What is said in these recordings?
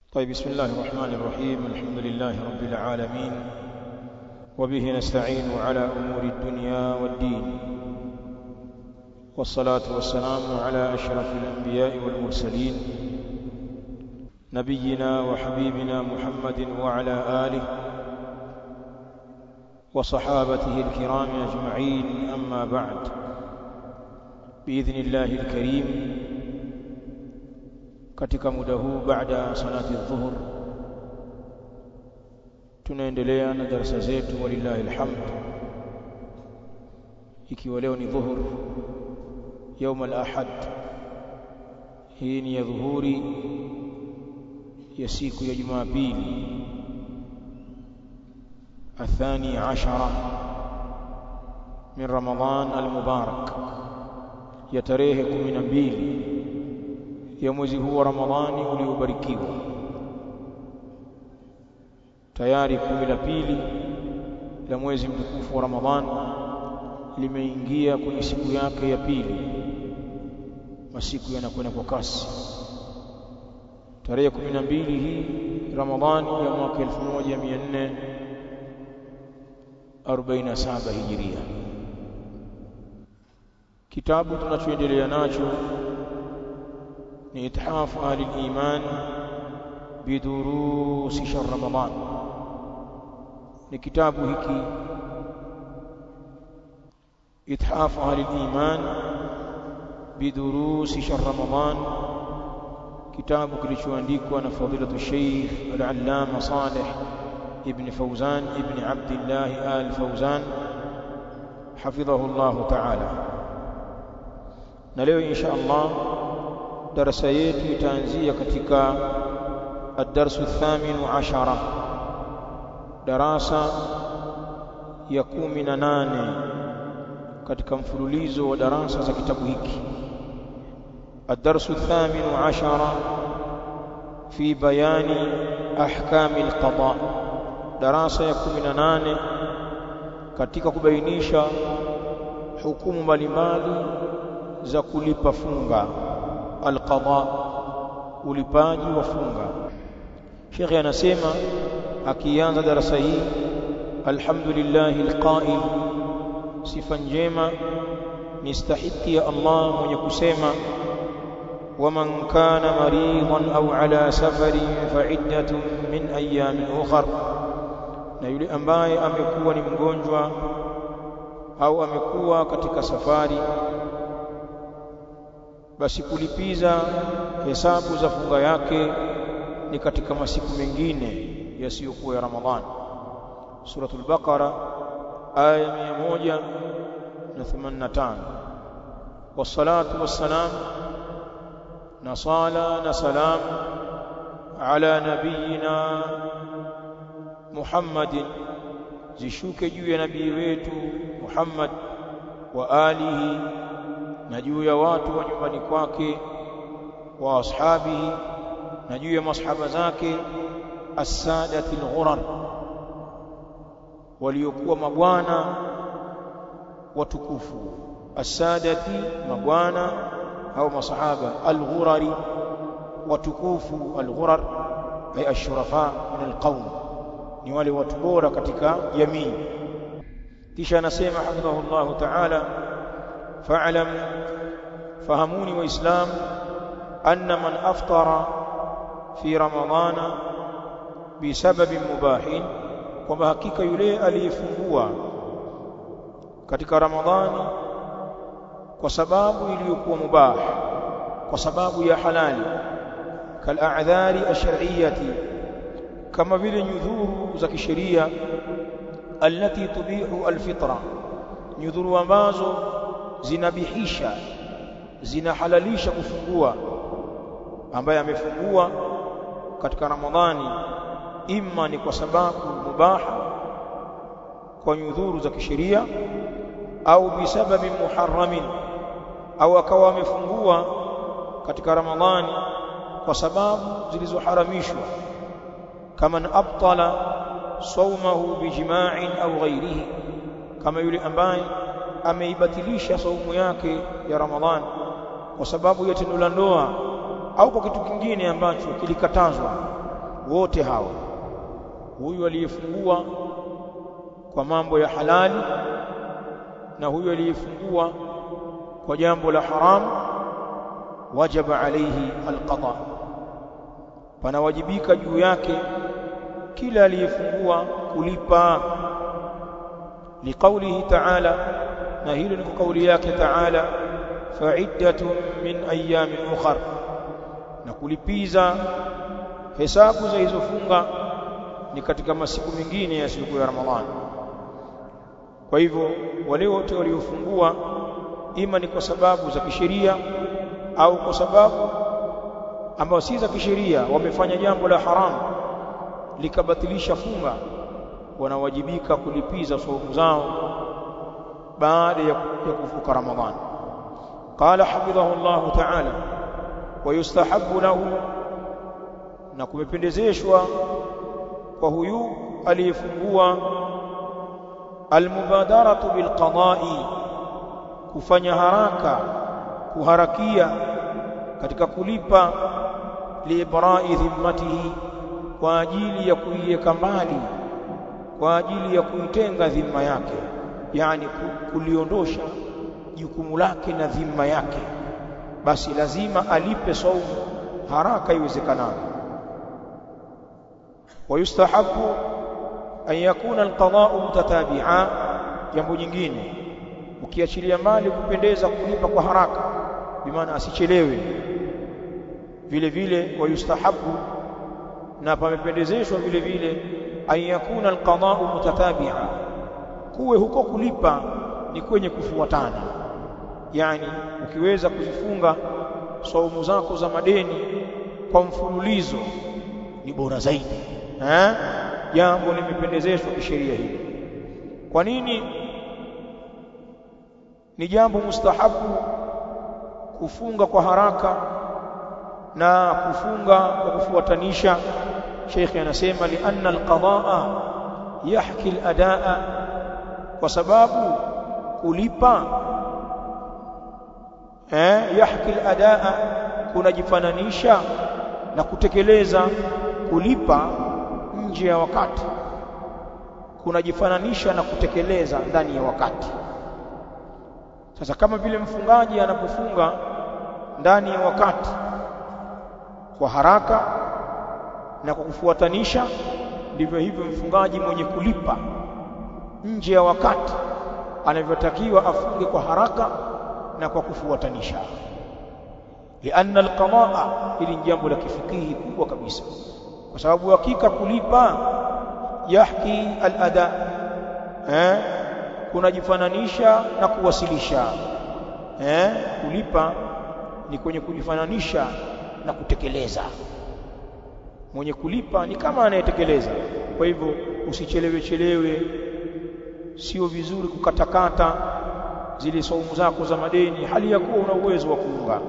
طيب بسم الله الرحمن الرحيم الحمد لله رب العالمين وبه نستعين على أمور الدنيا والدين والصلاة والسلام على أشرف الأنبياء والمرسلين نبينا وحبيبنا محمد وعلى آله وصحابته الكرام أجمعين أما بعد بإذن الله الكريم katika muda huu baada salati dhuhur tunaendelea na darasa zetu walillahi alhamd ikiwa leo ni dhuhur يوم الأحد hii ni ya dhuhuri ya siku ya Jumapili الثاني عشر من رمضان المبارك ya tarehe 12 ya mwezi huu wa Ramadhani uliobarikiwa tayari kumi la pili la mwezi mtukufu wa Ramadhani limeingia kwenye siku yake ya pili masiku yanakwenda kwa kasi tarehe 12 hii Ramadhani ya mwaka 1447 Hijiria kitabu tunachoendelea nacho ni ithafu ahli iman bidurusi shahr Ramadhan ni kitabu hiki ithafu ahli iman bidurusi shahr Ramadhan kitabu kilichoandikwa na fadilatu Sheikh al-Allama Saleh ibn Fawzan ibn Abdullah al-Fawzan hafidhahu Allah ta'ala na leo insha Allah darasa yetu itaanzia katika ad-darsu thaminu ashara darasa ya kumi na nane katika mfululizo wa darasa za kitabu hiki ad-darsu thaminu ashara fi bayani ahkami al-qada darasa ya kumi na nane katika kubainisha hukumu mbalimbali za kulipa funga alqada ulipaji wa funga Sheikh anasema akianza darasa hii alhamdulillahi alqa'il sifa njema ni stahiki ya Allah mwenye kusema waman kana maridan au ala safari fa'iddatun min ayamin ukhra na yule ambaye amekuwa ni mgonjwa au amekuwa katika safari basi kulipiza hesabu za funga yake ni katika masiku mengine yasiyokuwa ya Ramadhani suratul baqara aya 185 wassalatu wassalam na sala na salam ala nabiyina Muhammadin zishuke juu ya nabii wetu Muhammad wa alihi na juu ya watu wa nyumbani kwake wa ashabihi na juu ya masahaba zake as-sadati al-ghurar waliokuwa mabwana watukufu as-sadati mabwana au masahaba al-ghurari watukufu al-ghurar ay ash-shurafa min al-qawm ni wale watu bora katika jamii kisha anasema hafidhahullah ta'ala فاعلم فهموني وإسلام أن من أفطر في رمضان بسبب مباح kwamba hakika yule aliyefungua katika Ramadhani kwa sababu iliyokuwa mubah kwa sababu ya halali kal a'dhari ash-shar'iyyati kama vile nyudhuru za kisheria allati tubihu al-fitra nyudhuru ambazo zinabihisha zinahalalisha kufungua ambaye amefungua katika Ramadhani imma ni kwa sababu mubaha kwa nyudhuru za kisheria au bisababi muharramin au akawa amefungua katika Ramadhani kwa sababu zilizoharamishwa kama abtala saumahu bijima'in au ghairihi kama yule ambaye ameibatilisha saumu yake ya Ramadhani kwa sababu ya tendo la ndoa au kwa kitu kingine ambacho kilikatazwa wote hawa huyu aliyefungua kwa mambo ya halali na huyu aliyefungua kwa jambo la haram wajaba alayhi alqada panawajibika juu yake kila aliyefungua kulipa liqaulihi ta'ala na hilo ni kwa kauli yake ta'ala fa'iddatun min ayamin ukhra na kulipiza hesabu za hizo funga ni katika masiku mengine ya siku ya Ramadhani kwa hivyo wale wote waliofungua ima ni kwa sababu za kisheria au kwa sababu ambao si za kisheria wamefanya jambo la haramu likabatilisha funga wanawajibika kulipiza saumu zao baada ya kuvuka Ramadhani قال حفظه الله تعالى ويستحب له na kumependezeshwa kwa huyu aliyefungua almubadaratu bilqada'i kufanya haraka kuharakia katika kulipa liibra'i dhimmatihi kwa ajili ya kuiweka mbali kwa ajili ya kuitenga dhima yake yani kuliondosha jukumu lake na dhima yake basi lazima alipe saumu haraka iwezekanavyo wayustahabu an yakuna alqada'u mutatabi'a jambo jingine ukiachilia mali kupendeza kulipa kwa haraka bimaana asichelewe vile vile wayustahabu na pamependezeshwa vile vile an yakuna alqada'u mutatabi'a kuwe huko kulipa ni kwenye kufuatana yani ukiweza kuzifunga saumu zako za madeni kwa mfululizo ni bora zaidi eh jambo limependezeshwa kisheria hili kwa nini ni jambo mustahabu kufunga kwa haraka na kufunga kwa kufuatanisha Sheikh anasema li anna alqadaa yahki aladaa kwa sababu kulipa eh yahki aladaa kunajifananisha na kutekeleza kulipa nje ya wakati kunajifananisha na kutekeleza ndani ya wakati sasa kama vile mfungaji anapofunga ndani ya wakati kwa haraka na kwa kufuatanisha ndivyo hivyo mfungaji mwenye kulipa nje ya wakati anavyotakiwa afunge kwa haraka na kwa kufuatanisha lianna alqadaa ili jambo la kifikihi kubwa kabisa kwa sababu hakika kulipa yahki alada eh kunajifananisha na kuwasilisha eh kulipa ni kwenye kujifananisha na kutekeleza mwenye kulipa ni kama anayetekeleza kwa hivyo usichelewe chelewe sio vizuri kukatakata zile saumu zako za madeni hali ya kuwa una uwezo wa kuunga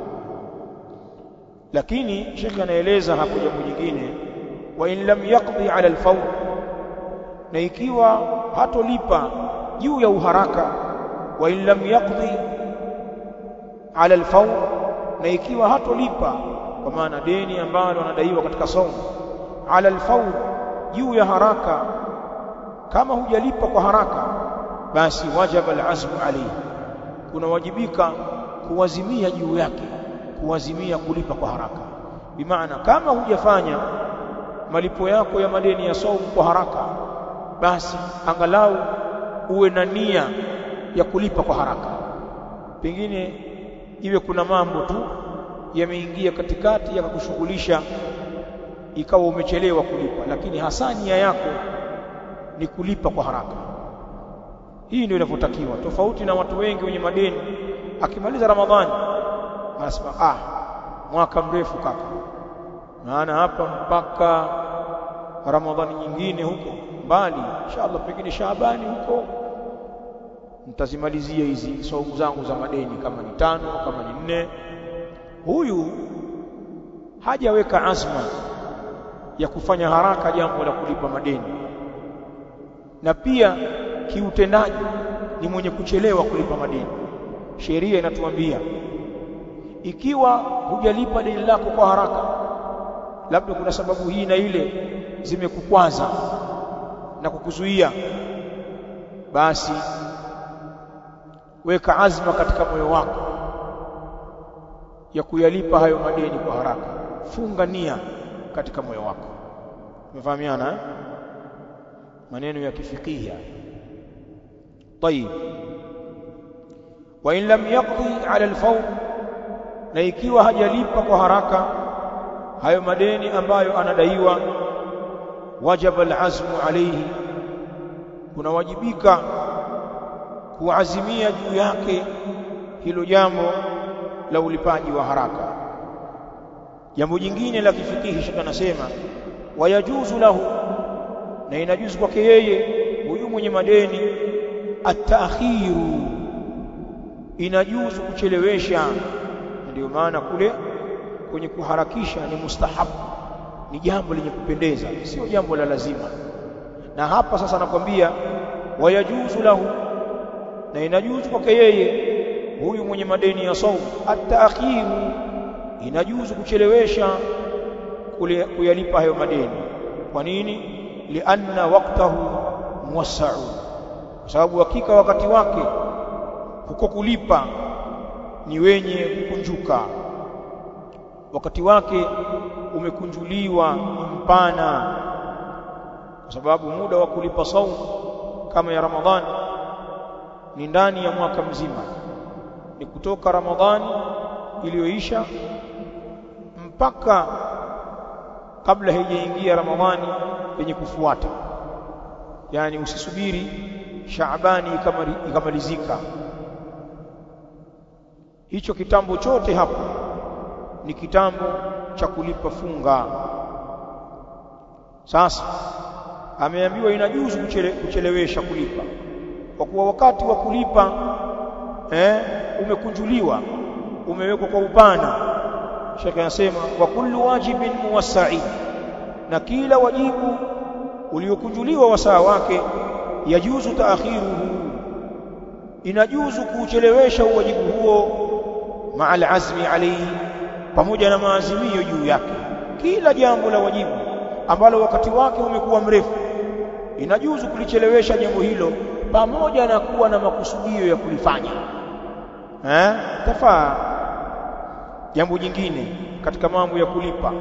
lakini shekhi anaeleza hapo jambo jingine wa in lam yaqdi ala alfawr na ikiwa hatolipa juu ya uharaka wa in lam yaqdi ala alfawr na ikiwa hatolipa kwa maana deni ambalo anadaiwa katika saumu ala alfawr juu ya haraka kama hujalipa kwa haraka basi wajaba alazmu alayhi kunawajibika kuwazimia juu yake kuwazimia kulipa kwa haraka bimaana kama hujafanya malipo yako ya madeni ya saumu kwa haraka basi angalau uwe na nia ya kulipa kwa haraka pengine iwe kuna mambo tu yameingia katikati yakakushughulisha ikawa umechelewa kulipa lakini hasa nia yako ni kulipa kwa haraka hii ndio inavyotakiwa tofauti na watu wengi wenye madeni akimaliza ramadhani anasema ah mwaka mrefu kaka maana hapa mpaka ramadhani nyingine huko mbali inshallah pengine shaabani huko nitazimalizia hizi saumu zangu za madeni kama ni tano kama ni nne huyu hajaweka azma ya kufanya haraka jambo la kulipa madeni na pia kiutendaji ni mwenye kuchelewa kulipa madeni sheria inatuambia ikiwa hujalipa deni lako kwa haraka labda kuna sababu hii na ile zimekukwaza na kukuzuia basi weka azma katika moyo wako ya kuyalipa hayo madeni kwa haraka funga nia katika moyo wako umefahamiana eh? maneno ya kifikia طيب وان لم يقضي على الفور na ikiwa hajalipa kwa haraka hayo madeni ambayo anadaiwa wajaba alazmu alayhi kunawajibika kuazimia juu yake hilo jambo la ulipaji wa haraka jambo jingine la kifikihi shaka nasema wayajuzu lahu na inajuzu kwake yeye huyu mwenye madeni at-ta'khiru inajuzu kuchelewesha ndio maana kule kwenye kuharakisha ni mustahabu ni jambo lenye kupendeza sio jambo la lazima na hapa sasa nakwambia wayajuzu lahu na inajuzu kwake yeye huyu mwenye madeni ya saum at-ta'khiru inajuzu kuchelewesha kuyalipa hayo madeni kwa nini lianna waqtahu muwassa'u kwa sababu hakika wakati wake huko kulipa ni wenye kukunjuka wakati wake umekunjuliwa mpana kwa sababu muda wa kulipa saumu kama ya Ramadhani ni ndani ya mwaka mzima ni kutoka Ramadhani iliyoisha mpaka kabla haijaingia Ramadhani yenye kufuata yani usisubiri Shaabani ikamalizika hicho kitambo chote hapo ni kitambo cha kulipa funga sasa ameambiwa inajuzu kuchele, kuchelewesha kulipa kwa kuwa wakati wa kulipa eh, umekunjuliwa umewekwa kwa upana Sheikh anasema wa kullu wajibin muwassai na kila wajibu uliokunjuliwa wasaa wake yajuzu taakhiruhu inajuzu kuchelewesha uwajibu huo ma'al azmi alayhi pamoja na maazimio juu yake kila jambo la wajibu ambalo wakati wake umekuwa mrefu inajuzu kulichelewesha jambo hilo pamoja na kuwa na makusudio ya kulifanya eh tafaa jambo jingine katika mambo ya kulipa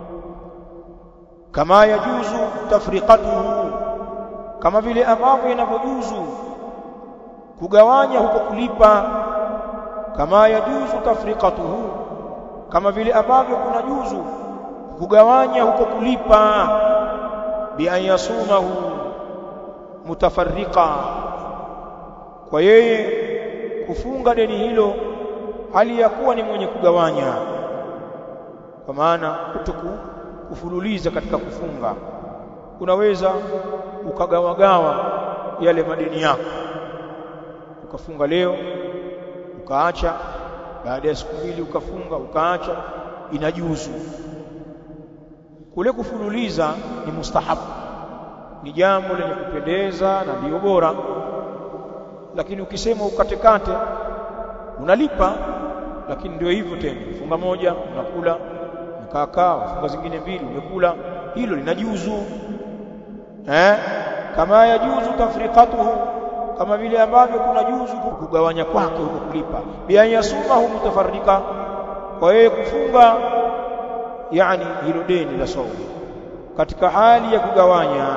kama yajuzu tafriqatuhu kama vile ambavyo inavyojuzu kugawanya huko kulipa kama yajuzu tafriqatuhu kama vile ambavyo kuna juzu kugawanya huko kulipa bi an yasumahu mutafarriqa kwa yeye kufunga deni hilo hali ya kuwa ni mwenye kugawanya kwa maana kutoku kufululiza katika kufunga unaweza ukagawagawa yale madeni yako ukafunga leo ukaacha baada ya siku mbili ukafunga ukaacha inajuzu kule kufululiza ni mustahabu ni jambo lenye kupendeza na ndio bora lakini ukisema ukatekate unalipa lakini ndio hivyo tena funga moja unakula mkaakaa funga zingine mbili umekula hilo linajuzu eh kama yajuzu tafriqatuhu kama vile ambavyo kuna juzu kugawanya kwake huko kulipa bi an yasumahu mutafarrika kwa yeye kufunga yani hilo deni la saumu katika hali ya kugawanya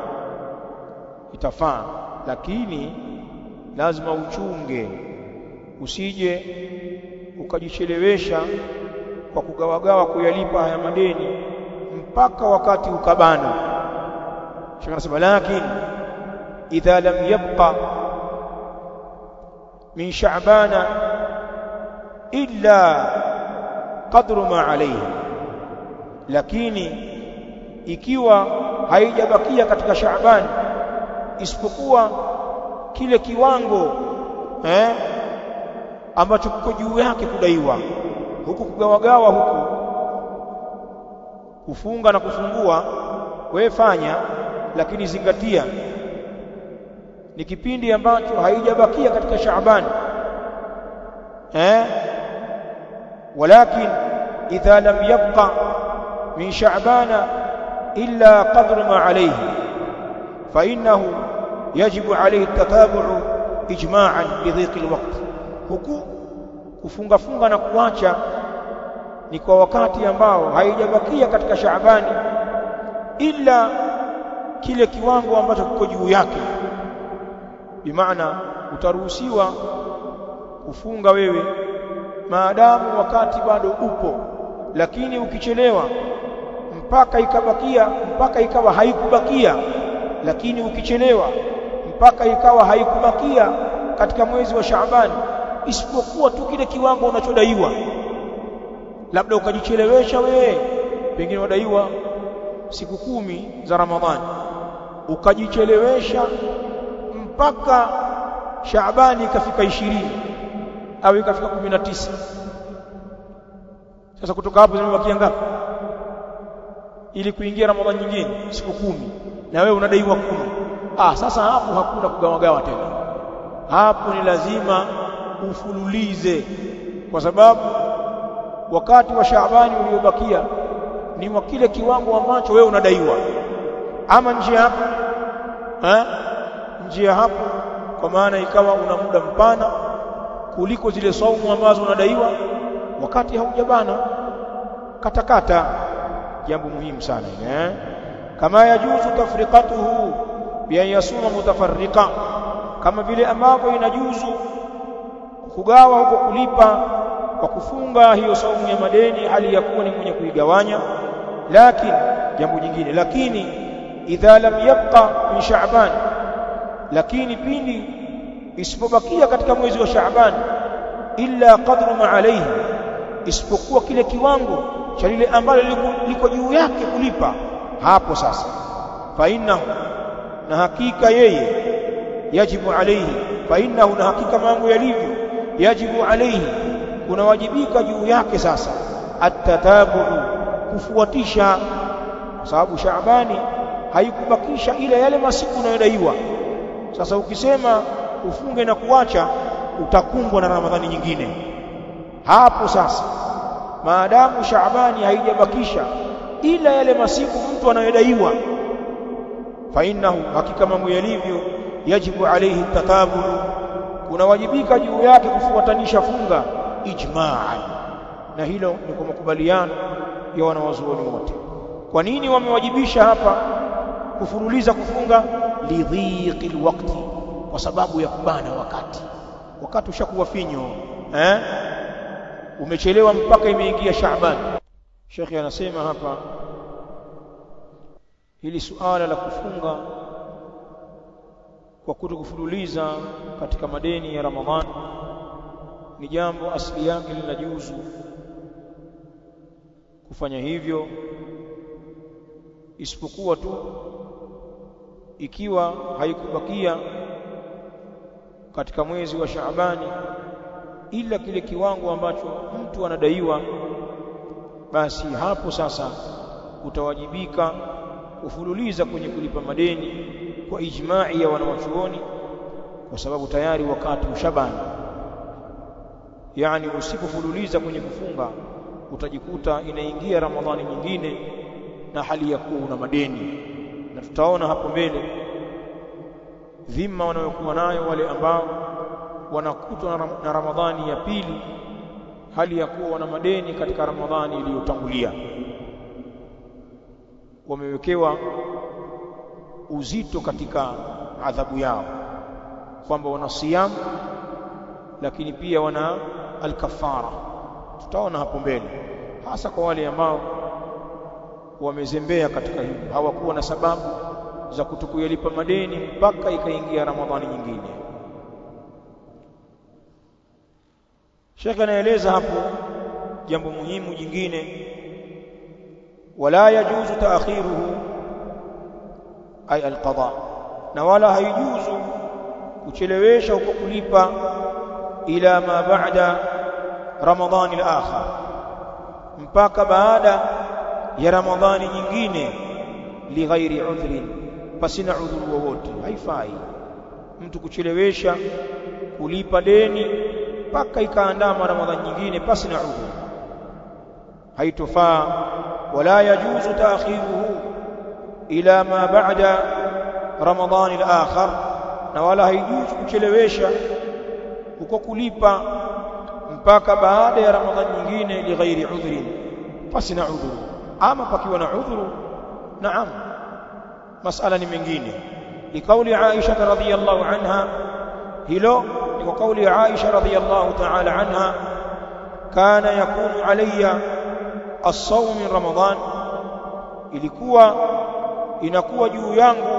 itafaa lakini lazima uchunge usije ukajichelewesha kwa kugawagawa kuyalipa haya madeni mpaka wakati ukabana shaka nasema lakini idha lam yabqa min sha'bana illa qadru ma alayhi lakini ikiwa haijabakia katika Shaaban isipokuwa kile kiwango eh ambacho kiko juu yake kudaiwa huku kugawagawa huku kufunga na kufungua wewe fanya lakini zingatia ni kipindi ambacho haijabakia katika Shaaban eh walakin idha lam yabqa min sha'bana illa qadru ma alayhi fa innahu yajibu alayhi at-tatabu'u ijma'an bi dhiqi al-waqt huku kufunga funga na kuacha ni kwa wakati ambao haijabakia katika Shaabani ila kile kiwango ambacho kiko juu yake bimaana utaruhusiwa kufunga wewe maadamu wakati bado upo lakini ukichelewa mpaka ikabakia mpaka ikawa haikubakia lakini ukichelewa mpaka ikawa haikubakia katika mwezi wa Shaabani isipokuwa tu kile kiwango unachodaiwa labda ukajichelewesha wewe pengine wadaiwa siku kumi za Ramadhani ukajichelewesha mpaka Shaabani ikafika ishirini au ikafika kumi na tisa sasa kutoka hapo zimebakia ngapi ili kuingia Ramadhani nyingine siku kumi na wewe unadaiwa kumi ah sasa hapo hakuna kugawagawa tena hapo ni lazima ufululize kwa sababu wakati wa Shaabani uliobakia ni wa kile kiwango ambacho wewe unadaiwa ama njia hapo eh njia hapo kwa maana ikawa una muda mpana kuliko zile saumu ambazo unadaiwa wakati haujabana katakata jambo muhimu sana eh kama yajuzu tafriqatuhu bi an yasuma mutafarriqa kama vile ambavyo inajuzu kugawa huko kulipa kwa kufunga hiyo saumu ya madeni hali ya kuwa ni mwenye kuigawanya lakini jambo jingine lakini idha lam yabqa min sha'ban lakini pindi isipobakia katika mwezi wa sha'ban illa qadru ma alayhi isipokuwa kile kiwango cha lile ambalo liko juu yake kulipa hapo sasa fa innahu na hakika yeye yajibu alayhi fa innahu na hakika mambo yalivyo yajibu alayhi kunawajibika juu yake sasa atatabu kufuatisha kwa sababu Shaabani haikubakisha ila yale masiku unayodaiwa sasa ukisema ufunge na kuacha utakumbwa na Ramadhani nyingine hapo sasa maadamu Shaabani haijabakisha ila yale masiku mtu anayodaiwa fa innahu hakika mambo yalivyo yajibu alayhi tatabulu kunawajibika juu yake kufuatanisha funga ijma'an na hilo ni kwa makubaliano ya wanawazuoni wote kwa nini wamewajibisha hapa kufuruliza kufunga lidhiqi alwaqti kwa sababu ya kubana wakati wakati ushakuwa finyo eh umechelewa mpaka imeingia Shaaban Sheikh anasema hapa hili suala la kufunga kwa kutokufululiza katika madeni ya Ramadhani ni jambo asili yake linajuzu kufanya hivyo isipokuwa tu ikiwa haikubakia katika mwezi wa Shaabani ila kile kiwango ambacho mtu anadaiwa basi hapo sasa utawajibika kufululiza kwenye kulipa madeni kwa ijma'i ya wanawachuoni kwa sababu tayari wakati ushabani yani usipofululiza kwenye kufunga utajikuta inaingia Ramadhani nyingine na hali ya kuwa una madeni na tutaona hapo mbele dhima wanayokuwa nayo wale ambao wanakutwa na Ramadhani ya pili hali ya kuwa wana madeni katika Ramadhani iliyotangulia wamewekewa uzito katika adhabu yao kwamba wana siyam lakini pia wana alkafara tutaona hapo mbele hasa kwa wale ambao wamezembea katika hilo hawakuwa na sababu za kutokuyalipa madeni mpaka ikaingia Ramadhani nyingine Sheikh anaeleza hapo jambo muhimu jingine wala yajuzu taakhiruhu ay alqada na wala haijuzu kuchelewesha huko kulipa ila ma ba'da ramadhani al-akhir mpaka baada ya ramadhani nyingine lighairi udhrin pasina udhuru wowote haifai mtu kuchelewesha kulipa deni mpaka ikaandama ramadhani nyingine pasina udhuru haitofaa ولا يجوز تأخيره إلى ما بعد رمضان الآخر na wala haijuzu kuchelewesha uko kulipa mpaka baada ya ramadhani nyingine lighairi udhrin pasi na udhuru ama pakiwa na udhuru naam masala ni mengine likauli Aisha radhiyallahu anha hilo ni kwa kauli Aisha radhiyallahu ta'ala anha kana yakunu alayya as-sawm min ramadan ilikuwa inakuwa juu yangu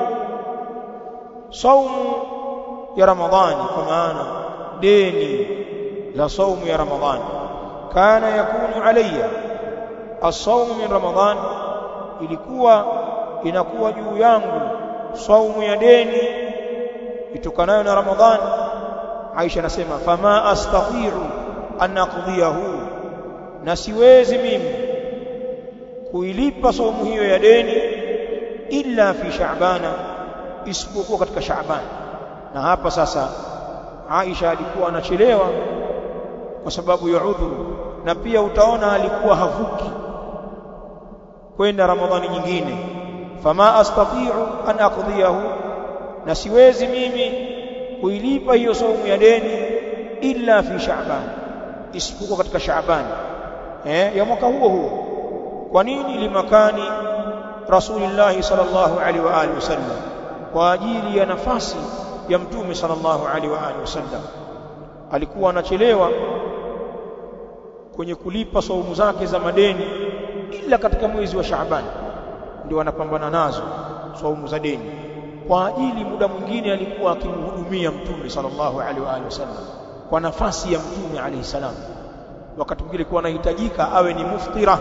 saumu ya ramadhani kwa maana deni la saumu ya ramadhani kana yakunu alayya as-sawm min ramadan ilikuwa inakuwa juu yangu saumu ya deni itokanayo na ramadhani Aisha anasema fama astati'u an aqdiyahu na siwezi mimi kuilipa saumu hiyo ya deni illa fi sha'bana isipokuwa katika sha'ban na hapa sasa Aisha alikuwa anachelewa kwa sababu ya udhuru na pia utaona alikuwa havuki kwenda ramadhani nyingine fama astati'u an aqdiyahu na siwezi mimi kuilipa hiyo saumu ya deni illa fi sha'ban isipokuwa katika sha'ban eh ya mwaka huo huo kwa nini limakani rasulullah sallallahu alaihi wa alihi wasallam kwa ajili ya nafasi ya mtume sallallahu alaihi wa alihi wasallam alikuwa anachelewa kwenye kulipa saumu zake za madeni ila katika mwezi wa Shaaban ndio anapambana nazo saumu za deni kwa ajili muda mwingine alikuwa akimhudumia mtume sallallahu alaihi wa alihi wasallam kwa nafasi ya mtume alaihi salam wakati mwingine alikuwa anahitajika awe ni muftira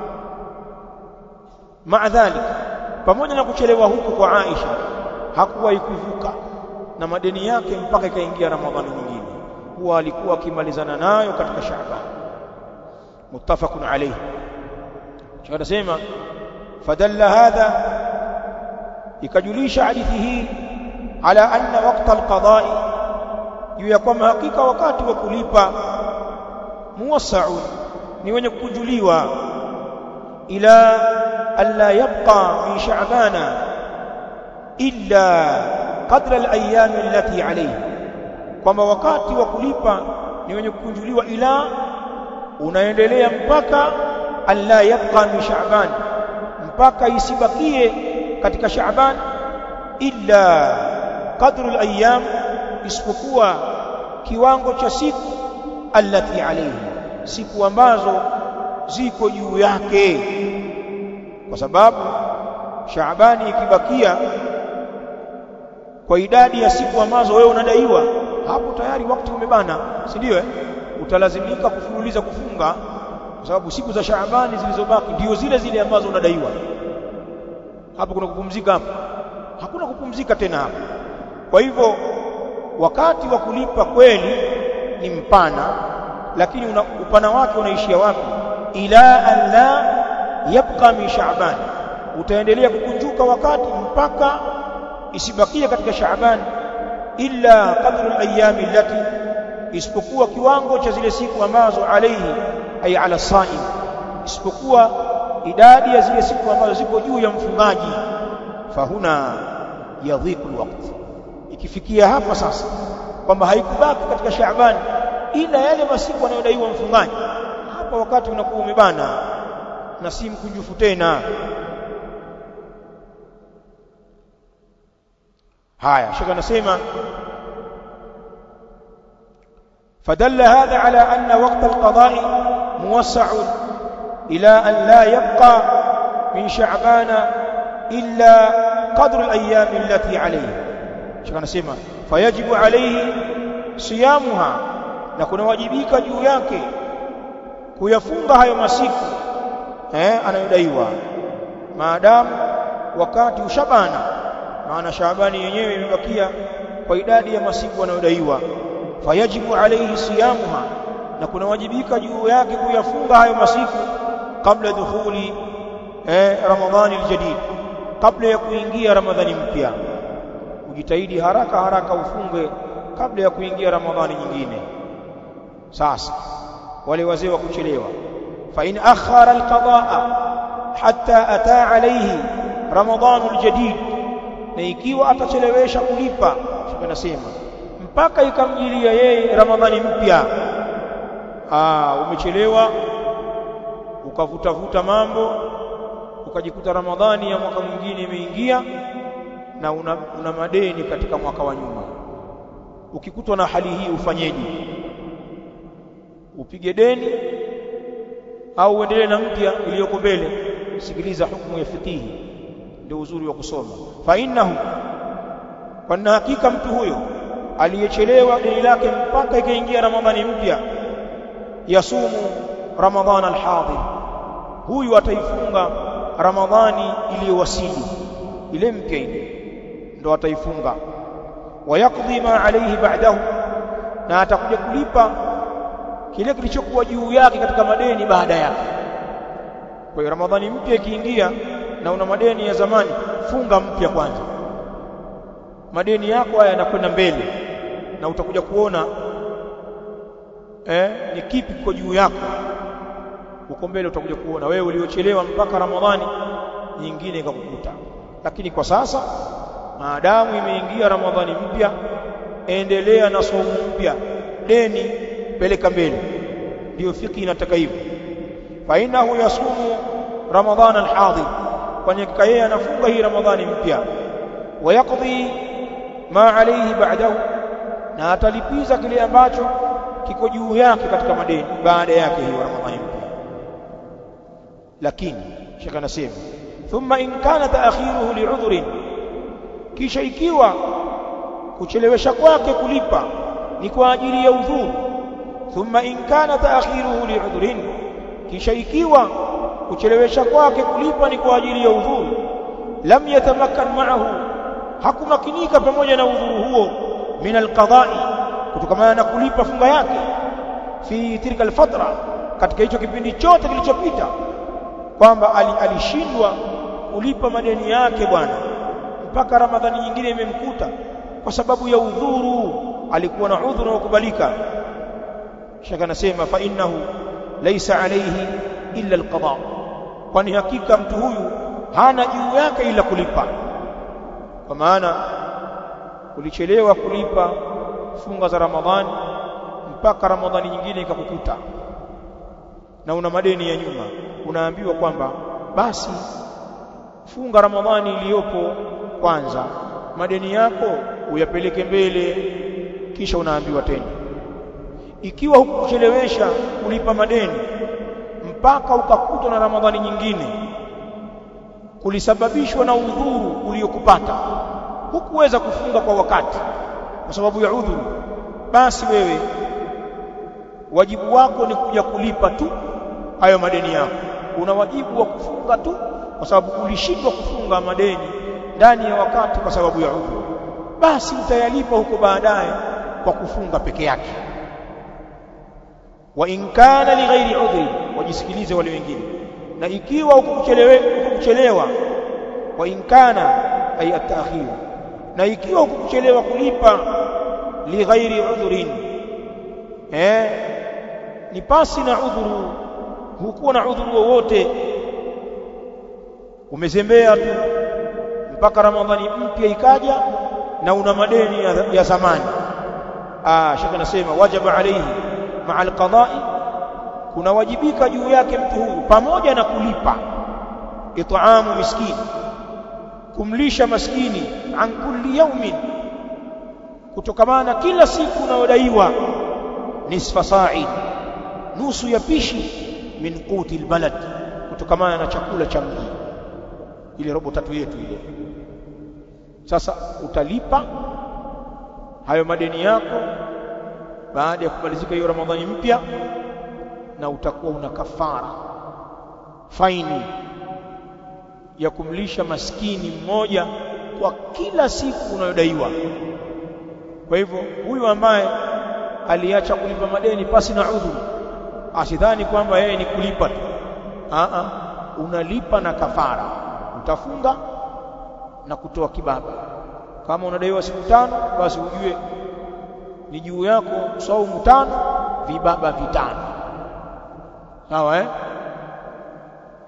maadhalik pamoja na kuchelewa huku kwa Aisha hakuwahi kuvuka na madeni yake mpaka ikaingia Ramadhani nyingine huwa alikuwa akimalizana nayo katika Shaaban muttafaqun alayhi tunasema fadalla hadha ikajulisha hadithi hii ala anna waqta alqada'i juu ya kwamba hakika wakati wa kulipa muwassa'un ni wenye kukunjuliwa ila alla yabqa min sha'bana illa qadra al-ayyam allati alayhi kwamba wakati wa kulipa ni wenye kukunjuliwa ila unaendelea mpaka alla yabqa min sha'ban mpaka isibakie katika sha'ban illa qadru al-ayyam isipokuwa kiwango cha siku allati alayhi siku ambazo ziko juu yake kwa sababu Shaabani ikibakia kwa idadi ya siku ambazo wewe unadaiwa hapo tayari wakati umebana si ndio eh utalazimika kufululiza kufunga kwa sababu siku za Shaabani zilizobaki ndio zile zile ambazo unadaiwa hapo kuna kupumzika hapo hakuna kupumzika tena hapo kwa hivyo wakati wa kulipa kweli ni mpana lakini una, upana wake unaishia wapi ila an la yabqa min sha'ban utaendelea kukunjuka wakati mpaka isibakie katika sha'ban illa qadru al-ayami allati isipokuwa kiwango cha zile siku ambazo alayhi ay ala saim isipokuwa idadi ya zile siku ambazo ziko juu ya mfungaji fahuna yadhiku alwaqt ikifikia hapa sasa kwamba haikubaki katika Shaaban ila yale masiku anayodaiwa mfungaji hapa wakati unakuwa umebana na si mkunjufu tena haya shaka anasema فدل هذا على أن وقت القضاء موسع إلى أن لا يبقى من شعبان إلا قدر الأيام التي عليه شكرا نسمع فيجب عليه صيامها نكون واجبيك juu yake kuyafunga hayo masiku eh anayodaiwa maadamu wakati ushabana maana Shaabani yenyewe imebakia kwa idadi ya masiku anayodaiwa fayajibu alayhi siyamuha na kuna wajibika juu yake kuyafunga hayo masiku kabla dukhuli eh ramadhani aljadid kabla ya kuingia ramadhani mpya ujitahidi haraka haraka ufunge kabla ya kuingia ramadhani nyingine sasa wale wazee wa kuchelewa fa in akhara alqadaa hatta ata alayhi ramadhanul jadid na ikiwa atachelewesha kulipa anasema mpaka ikamjilia yeye ramadhani mpya ah umechelewa ukavutavuta mambo ukajikuta ramadhani ya mwaka mwingine imeingia na una, una madeni katika mwaka wa nyuma ukikutwa na hali hii ufanyeje upige deni au uendelee na mpya iliyoko mbele sikiliza hukumu ya fikihi ndio uzuri wa kusoma fa innahu kwa hakika mtu huyo aliyechelewa deni lake mpaka ikaingia ramadhani mpya yasumu ramadhan alhadir huyu ataifunga ramadhani iliyowasili ile mpya ile ndo ataifunga wayaqdi ma alayhi ba'dahu na atakuja kulipa kile kilichokuwa juu yake katika madeni baada yake kwa hiyo ramadhani mpya ikiingia na una madeni ya zamani funga mpya kwanza madeni yako haya yanakwenda mbele na utakuja kuona eh, ni kipi kiko juu yako huko mbele utakuja kuona wewe uliochelewa mpaka ramadhani nyingine ikakukuta lakini kwa sasa maadamu imeingia ramadhani mpya endelea na somo mpya deni peleka mbele ndio fiki inataka hivyo fa innahu yasumu ramadhan alhadir kwani yeye anafunga hii ramadhani mpya wayaqdi ma alayhi ba'dahu na atalipiza kile ambacho kiko juu yake katika madeni baada yake hiyo ramadhani mpya lakini shaka anasema thumma in kana ta'khiruhu li'udhrin kisha ikiwa kuchelewesha kwake kulipa ni kwa ajili ya udhuru thumma in kana ta'khiruhu li'udhrin kisha ikiwa kuchelewesha kwake kulipa ni kwa ajili ya udhuru lam yatamakkan ma'ahu hakumakinika pamoja na udhuru huo min alqada'i kutokana na kulipa funga yake fi tilka alfatra katika hicho kipindi chote kilichopita kwamba alishindwa kulipa madeni yake bwana mpaka ramadhani nyingine imemkuta kwa sababu ya udhuru alikuwa na udhuru wa kubalika shaka nasema fa innahu laysa alayhi illa alqada kwani hakika mtu huyu hana juu yake ila kulipa kwa maana ulichelewa kulipa funga za ramadhani mpaka ramadhani nyingine ikakukuta na una madeni ya nyuma unaambiwa kwamba basi funga ramadhani iliyopo kwanza madeni yako uyapeleke mbele kisha unaambiwa tena ikiwa hukuchelewesha kulipa madeni mpaka ukakutwa na ramadhani nyingine kulisababishwa na udhuru uliokupata hukuweza kufunga kwa wakati kwa sababu ya udhuru basi wewe wajibu wako ni kuja kulipa tu hayo madeni yako una wajibu wa kufunga tu kwa sababu ulishindwa kufunga madeni ndani ya wakati kwa sababu ya udhuru basi utayalipa huko baadaye kwa kufunga peke yake wa in kana li ghairi udhri wajisikilize wale wengine na ikiwa ukuchelewa wa in kana ay at-ta'khir na ikiwa ukuchelewa kulipa li ghairi udhrin eh ni pasi na udhuru hukuwa na udhuru wowote umezembea tu mpaka ramadhani mpya ikaja na una madeni ya, ya zamani ah shaka anasema wajaba alayhi ma'a alqada'i kuna wajibika juu yake mtu huyu pamoja na kulipa it'amu miskini kumlisha maskini an kulli yawmin kutokamana kila siku unayodaiwa nisfa sa'i nusu ya pishi min quti albalad kutokamana na chakula cha mji ile robo tatu yetu ile sasa utalipa hayo madeni yako baada ya kumalizika hiyo ramadhani mpya na utakuwa una kafara faini ya kumlisha maskini mmoja kwa kila siku unayodaiwa kwa hivyo huyu ambaye aliacha kulipa madeni pasi na udhuru asidhani kwamba yeye ni kulipa tu a a unalipa na kafara utafunga na kutoa kibaba kama unadaiwa siku tano basi ujue ni juu yako saumu tano vibaba vitano sawa eh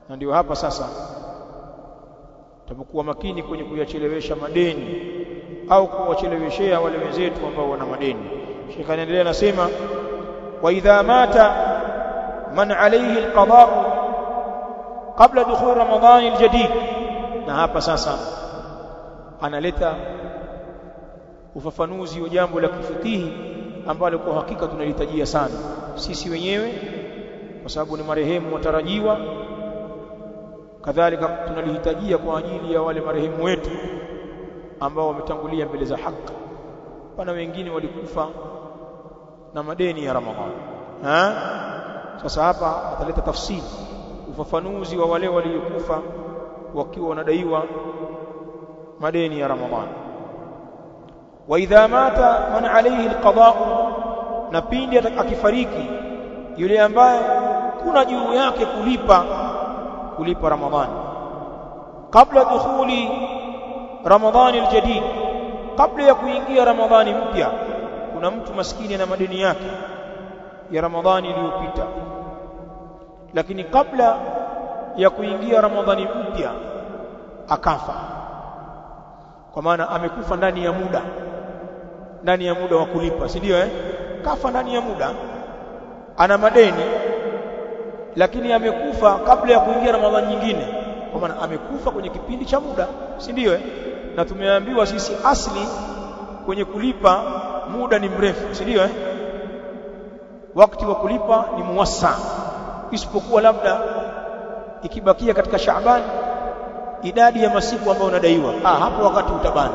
na ndio hapa sasa tutapokuwa makini kwenye kuyachelewesha madeni au kuwacheleweshea wale wenzetu ambao wana madeni Sheikh anaendelea anasema wa idha mata man alayhi alqada qabla dukhul ramadhan aljadid na hapa sasa analeta ufafanuzi wa jambo la kifikihi ambalo kwa hakika tunalitajia sana sisi wenyewe kwa sababu ni marehemu watarajiwa kadhalika tunalihitajia kwa ajili ya wale marehemu wetu ambao wametangulia mbele za haki pana wengine walikufa na madeni ya Ramadhani ha sasa hapa ataleta tafsiri ufafanuzi wa wale waliokufa wakiwa wanadaiwa madeni ya Ramadhani wa idha mata man alayhi alqada na pindi akifariki yule ambaye kuna juu yake kulipa kulipa Ramadhani kabla dukhuli Ramadhani aljadid kabla ya kuingia Ramadhani mpya kuna mtu maskini na madeni yake ya Ramadhani iliyopita lakini kabla ya kuingia Ramadhani mpya akafa kwa maana amekufa ndani ya muda ndani ya muda wa kulipa si ndio eh kafa ndani ya muda ana madeni lakini amekufa kabla ya kuingia Ramadhani nyingine kwa maana amekufa kwenye kipindi cha muda si ndio eh na tumeambiwa sisi asli kwenye kulipa muda ni mrefu si ndio eh wakati wa kulipa ni muwassa isipokuwa labda ikibakia katika Shaaban idadi ya masiku ambayo unadaiwa ah hapo wakati utabana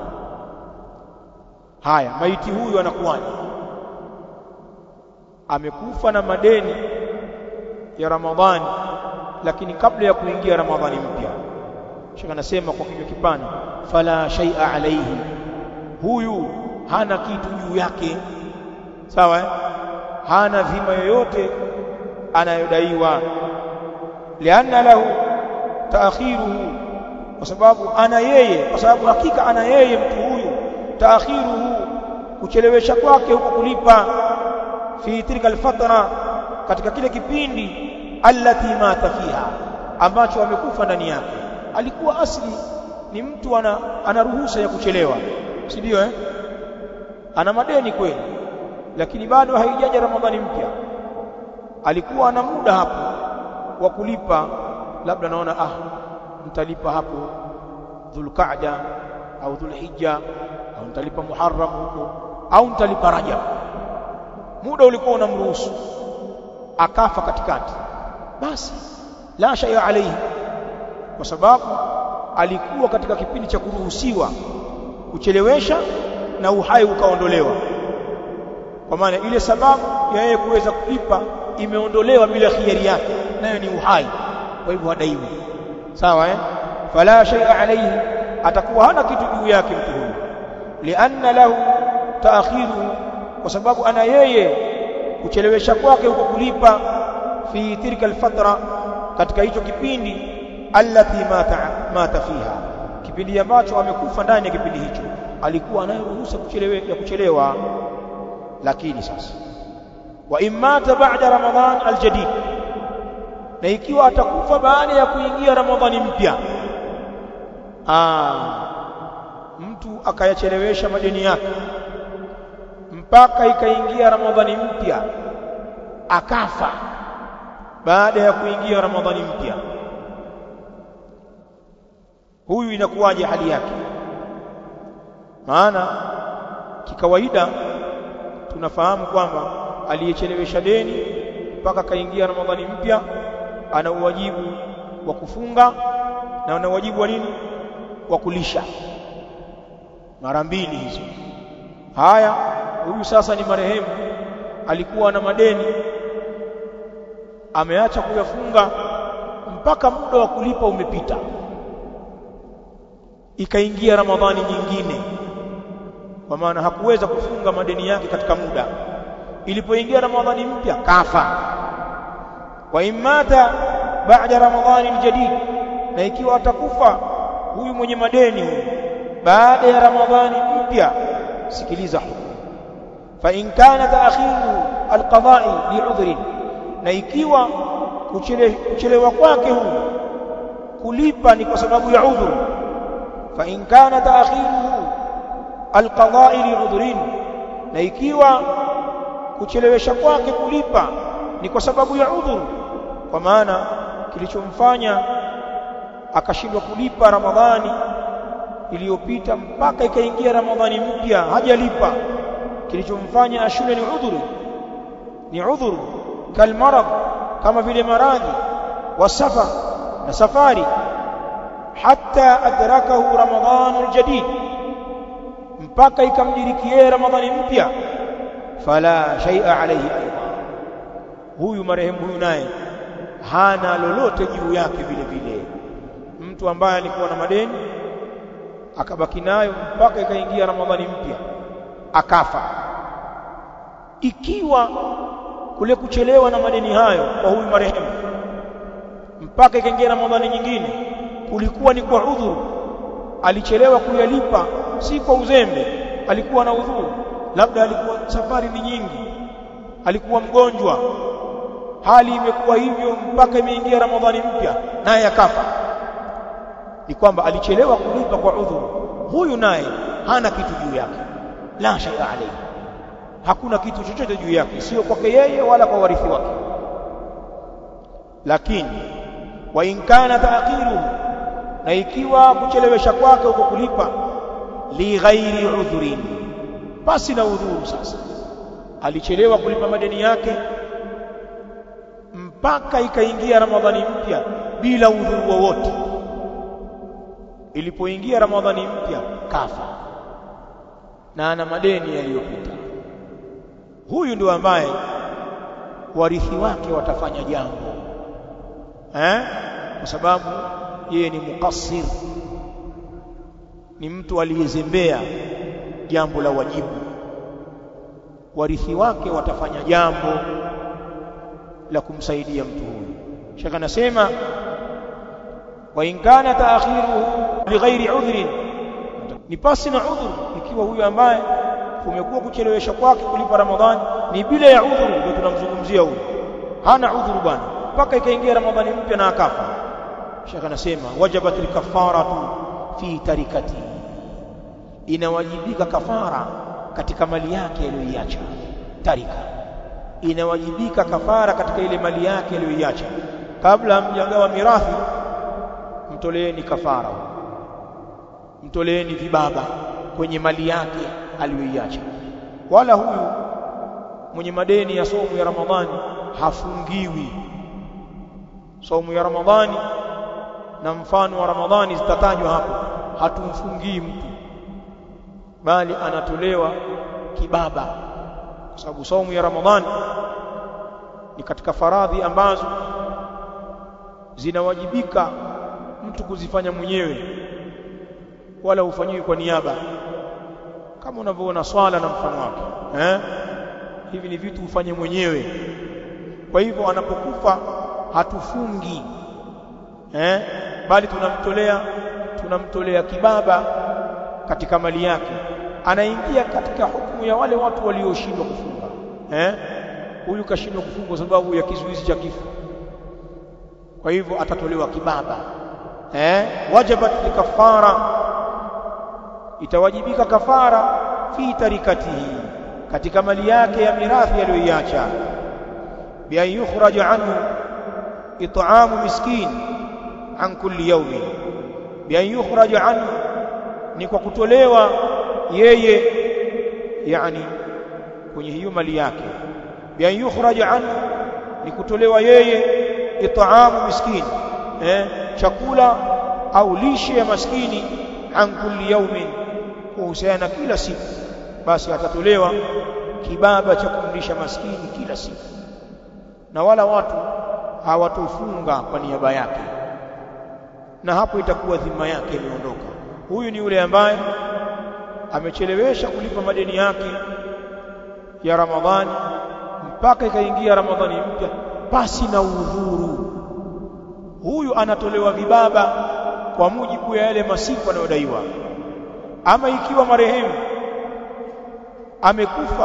haya maiti huyu anakuwaje amekufa na madeni ya Ramadhani lakini kabla ya kuingia Ramadhani mpya Sheikh anasema kwa kinywa kipana fala shay'a alayhi huyu hana kitu juu yake sawa eh? hana dhima yoyote anayodaiwa lianna lahu taakhiruhu kwa sababu ana yeye kwa sababu hakika ana yeye mtu huyu taakhiruhu kuchelewesha kwake huko kulipa fi tilka alfatra katika kile kipindi allati mata fiha ambacho amekufa ndani yake alikuwa asli ni mtu ana, ana ruhusa ya kuchelewa si ndio eh ana madeni kweli lakini bado haijaja ramadhani mpya alikuwa ana muda hapo wa kulipa labda naona ah mtalipa hapo dhulqa'da au dhulhijja au mtalipa muharram huko au mtalipa rajab muda ulikuwa unamruhusu akafa katikati basi la shay'a alayhi kwa sababu alikuwa katika kipindi cha kuruhusiwa kuchelewesha na uhai ukaondolewa kwa maana ile sababu ya yeye kuweza kulipa imeondolewa bila khiari yake nayo ni uhai kwa hivyo hadaiwi sawa eh fala shay'a alayhi atakuwa hana kitu juu yake mtu huyu lianna lahu taakhiruhu kwa sababu ana yeye kuchelewesha kwake huko kulipa fi tilka alfatra katika hicho kipindi allati mata mata fiha kipindi ambacho amekufa ndani ya kipindi hicho alikuwa anayeruhusa kuchelewe ya kuchelewa lakini sasa wa imata ba'da ramadhan aljadid na ikiwa atakufa baada ya kuingia ramadhani mpya ah mtu akayachelewesha madeni yake mpaka ikaingia ramadhani mpya akafa baada ya kuingia ramadhani mpya huyu inakuwaje hali yake maana kikawaida tunafahamu kwamba aliyechelewesha deni mpaka kaingia ramadhani mpya ana uwajibu wa kufunga na ana uwajibu wa nini wa kulisha mara mbili hizo haya huyu sasa ni marehemu alikuwa na madeni ameacha kuyafunga mpaka muda wa kulipa umepita ikaingia ramadhani nyingine kwa maana hakuweza kufunga madeni yake katika muda ilipoingia ramadhani mpya kafa wa imata baada ramadhani aljadid na ikiwa atakufa huyu mwenye madeni huyu baada ya ramadhani mpya sikiliza fa in kana ta'khiru alqada'i li'udhrin na ikiwa kuchelewa kwake huyu kulipa ni kwa sababu ya udhuru fa in kana ta'khiruhu alqada'i li'udhrin na ikiwa kuchelewesha kwake kulipa ni kwa sababu ya udhuru kwa maana kilichomfanya akashindwa kulipa ramadhani iliyopita mpaka ikaingia ramadhani mpya hajalipa kilichomfanya ashinde ni udhuru ni udhuru kalmarad kama vile maradhi wasafar na safari hatta adrakahu ramadhanu aljadid mpaka ikamdirikie ramadhani mpya fala shay'a alayhi aidan huyu marehemu huyu naye hana lolote juu yake vile vile mtu ambaye alikuwa na madeni akabaki nayo mpaka ikaingia ramadhani mpya akafa ikiwa kule kuchelewa na madeni hayo kwa huyu marehemu mpaka ikaingia ramadhani nyingine kulikuwa ni kwa udhuru alichelewa kuyalipa si kwa uzembe alikuwa na udhuru labda alikuwa safari ni nyingi alikuwa mgonjwa hali imekuwa hivyo mpaka imeingia ramadhani mpya naye akafa ni kwamba alichelewa kulipa kwa udhuru huyu naye hana kitu juu yake la shay'a alayhi hakuna kitu chochote juu yake sio kwake yeye wala kwa warithi wake lakini wa in kana ta'khiruhu na ikiwa kuchelewesha kwake uko kulipa li ghairi udhurin basi na udhuru sasa alichelewa kulipa madeni yake mpaka ikaingia ramadhani mpya bila udhuru wowote ilipoingia ramadhani mpya kafa na ana madeni yaliyopita huyu ndio ambaye warithi wake watafanya jambo eh kwa sababu yeye ni mukassir ni mtu aliyezembea jambo la wajibu warithi wake watafanya jambo la kumsaidia mtu huyu shaka anasema wa in kana ta'khiruhu bighairi udhrin ni pasi na udhuru ikiwa huyu ambaye kumekuwa kuchelewesha kwake kulipa ramadhani ni bila ya udhuru ndio tunamzungumzia huyu hana udhuru bwana mpaka ikaingia ramadhani mpya na akafa shaka anasema wajabat alkafaratu fi tarikati inawajibika kafara katika mali yake aliyoiacha tarika inawajibika kafara katika ile mali yake aliyoiacha kabla hamjagawa mirathi mtoleeni kafara mtoleeni vibaba kwenye mali yake aliyoiacha wala huyu mwenye madeni ya somo ya ramadhani hafungiwi somo ya ramadhani na mfano wa ramadhani zitatajwa hapo hatumfungii mtu bali anatolewa kibaba kwa sababu saumu ya ramadhani ni katika faradhi ambazo zinawajibika mtu kuzifanya mwenyewe wala ufanyiwi kwa niaba kama unavyoona swala na mfano wake eh hivi ni vitu ufanye mwenyewe kwa hivyo anapokufa hatufungi eh bali tunamtolea tunamtolea kibaba katika mali yake anaingia katika hukumu ya wale watu walioshindwa kufunga eh huyu kashindwa kufunga kwa sababu ya kizuizi cha kifo kwa hivyo atatolewa kibaba eh wajabat kafara itawajibika kafara fi tarikatihi katika mali yake ya mirathi aliyoiacha bi an yukhraj anhu it'amu miskin an kulli yawmin bi an yukhraj anhu ni kwa kutolewa yeye yani kwenye hiyo mali yake bi an yukhraj anhu ni kutolewa yeye it'amu miskin eh chakula au lishe ya maskini an kulli yawmin kuhusiana kila siku basi atatolewa kibaba cha kumlisha maskini kila siku na wala watu hawatofunga kwa niaba yake na hapo itakuwa dhima yake imeondoka huyu ni yule ambaye amechelewesha kulipa madeni yake ya Ramadhani mpaka ikaingia Ramadhani mpya pasi na udhuru huyu anatolewa vibaba kwa mujibu ya yale masiku anayodaiwa ama ikiwa marehemu amekufa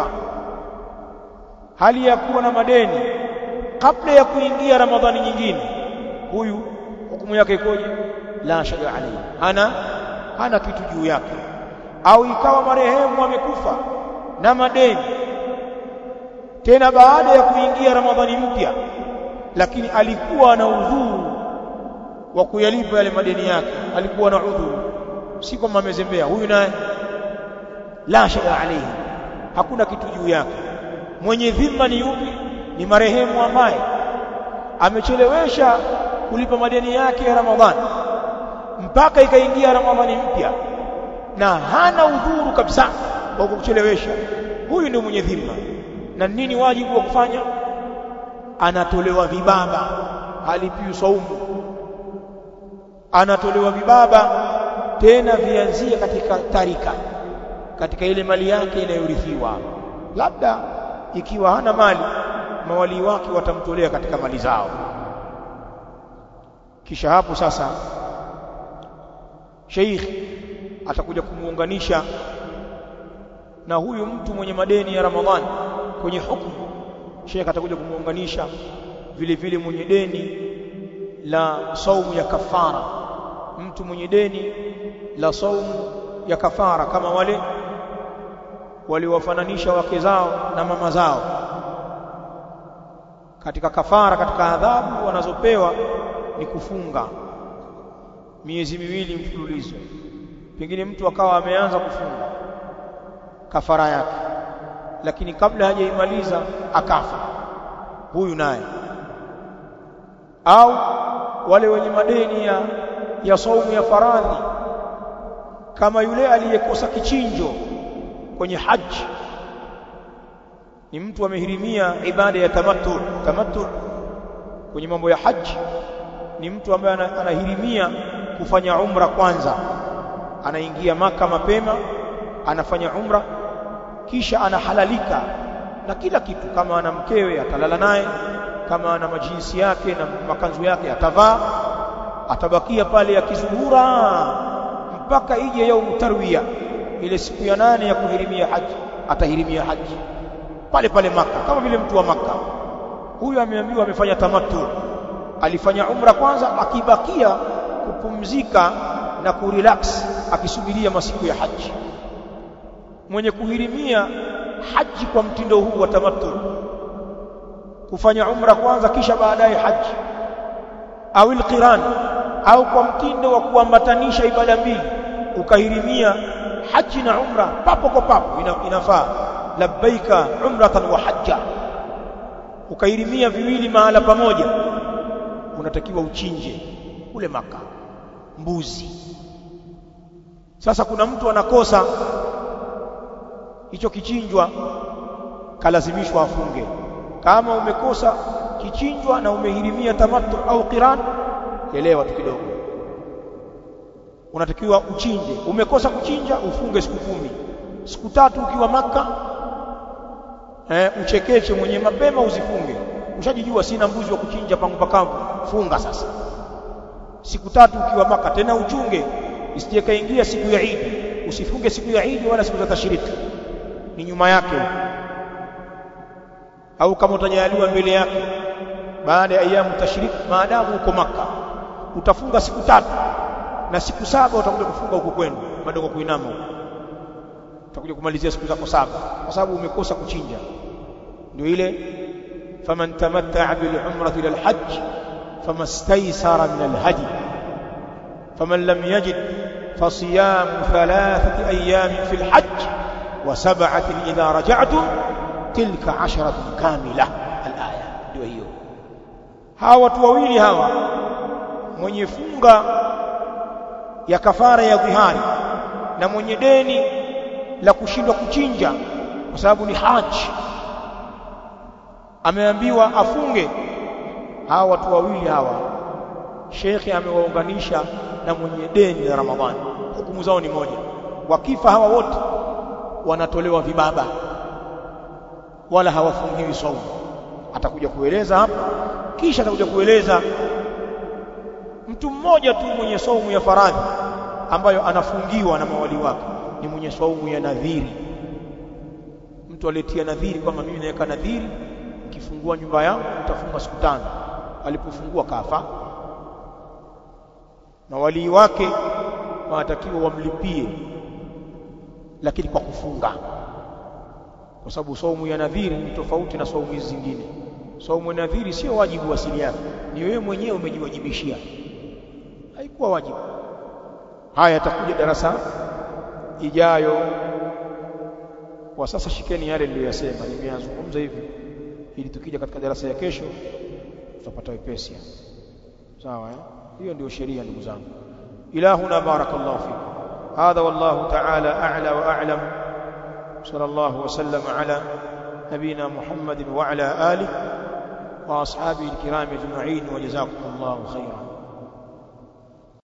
hali ya kuwa na madeni kabla ya kuingia Ramadhani nyingine huyu hukumu yake ikoje la shay'a alayhi hana hana kitu juu yake au ikawa marehemu amekufa na madeni tena baada ya kuingia ramadhani mpya lakini alikuwa na udhuru wa kuyalipa yale madeni yake alikuwa na udhuru si kama amezembea huyu naye la shay'a alayhi hakuna kitu juu yake mwenye dhima ni yupi ni marehemu ambaye amechelewesha kulipa madeni yake ya Ramadhani mpaka ikaingia Ramadhani mpya na hana udhuru kabisa wa kuchelewesha huyu ndio mwenye dhima na nini wajibu wa kufanya anatolewa vibaba halipiwi saumu anatolewa vibaba tena vianzie katika tarika katika ile mali yake inayorithiwa labda ikiwa hana mali mawali wake watamtolea katika mali zao kisha hapo sasa sheikh atakuja kumuunganisha na huyu mtu mwenye madeni ya Ramadhani kwenye hukumu sheikh atakuja kumuunganisha vile vile mwenye deni la saumu ya kafara mtu mwenye deni la saumu ya kafara kama wale waliwafananisha wake zao na mama zao katika kafara katika adhabu wanazopewa ni kufunga miezi miwili mfululizo pengine mtu akawa ameanza kufunga kafara yake lakini kabla hajaimaliza akafa huyu naye au wale wenye madeni ya, ya saumu ya faradhi kama yule aliyekosa kichinjo kwenye haji ni mtu amehirimia ibada ya tamattu tamattu kwenye mambo ya haji ni mtu ambaye anahirimia kufanya umra kwanza anaingia maka mapema anafanya umra kisha anahalalika na kila kitu kama ana mkewe atalala naye kama ana majinsi yake na makanzu yake atavaa atabakia pale akizurura mpaka ije yaumu tarwiya ile siku ya nane ya kuhirimia haji atahirimia haji pale pale maka kama vile mtu wa maka huyu ameambiwa amefanya tamattu alifanya umra kwanza akibakia kupumzika na kurelax akisubiria masiku ya haji mwenye kuhirimia haji kwa mtindo huu wa tamattu kufanya umra kwanza kisha baadaye haji au alqiran au kwa mtindo wa kuambatanisha ibada mbili ukahirimia haji na umra papo kwa papo ina, inafaa labbaika umratan wa hajja ukahirimia viwili mahala pamoja unatakiwa uchinje kule maka mbuzi sasa kuna mtu anakosa hicho kichinjwa kalazimishwa afunge kama umekosa kichinjwa na umehirimia tamattu au qiran elewa tu kidogo unatakiwa uchinje umekosa kuchinja ufunge siku kumi siku tatu ukiwa maka eh, uchekeche mwenye mapema uzifunge ushajijua sina mbuzi wa kuchinja pangu pakavu funga sasa siku tatu ukiwa maka tena uchunge isije kaingia siku ya Idi usifunge siku ya Idi wala siku za tashriki ni nyuma yake au kama utajaliwa mbele yake baada ya ayamu tashriki maadamu uko maka utafunga siku tatu na siku saba utakuja kufunga huko kwenu bado kwa kuinama huko utakuja kumalizia siku zako saba kwa sababu umekosa kuchinja ndio ile faman tamatta'a bil umrati ila al hajj famastaysara min al hadi faman lam yajid فصيام ثلاثة أيام في الحج وسبعة إذا رجعتم تلك عشرة كاملة الآية ndio hiyo hawa watu wawili hawa mwenye funga ya kafara ya dhihari na mwenye deni la kushindwa kuchinja kwa sababu ni haji ameambiwa afunge hawa watu wawili hawa shekhe amewaunganisha na mwenye deni la Ramadhani hukumu zao ni moja wakifa hawa wote wanatolewa vibaba wala hawafungiwi saumu atakuja kueleza hapa kisha atakuja kueleza mtu mmoja tu mwenye saumu ya faradhi ambayo anafungiwa na mawali wake ni mwenye saumu ya nadhiri mtu aliyetia nadhiri kwamba mimi naweka nadhiri nikifungua nyumba yangu nitafunga siku tano alipofungua kafa na walii wake wanatakiwa wamlipie lakini kwa kufunga kwa sababu saumu ya nadhiri ni tofauti na saumu hizi zingine saumu ya nadhiri sio wajibu asili yake ni wewe mwenyewe umejiwajibishia haikuwa wajibu haya yatakuja darasa ijayo kwa sasa shikeni yale niliyosema nimeyazungumza hivi ili tukija katika darasa ya kesho tutapata wepesi sawa eh hiyo ndio sheria ndugu zangu ilahuna barakallahu fikum هذا والله تعالى أعلى وأعلم صلى الله وسلم على نبينا محمد وعلى آله وأصحابه الكرام أجمعين وجزاكم الله خيرا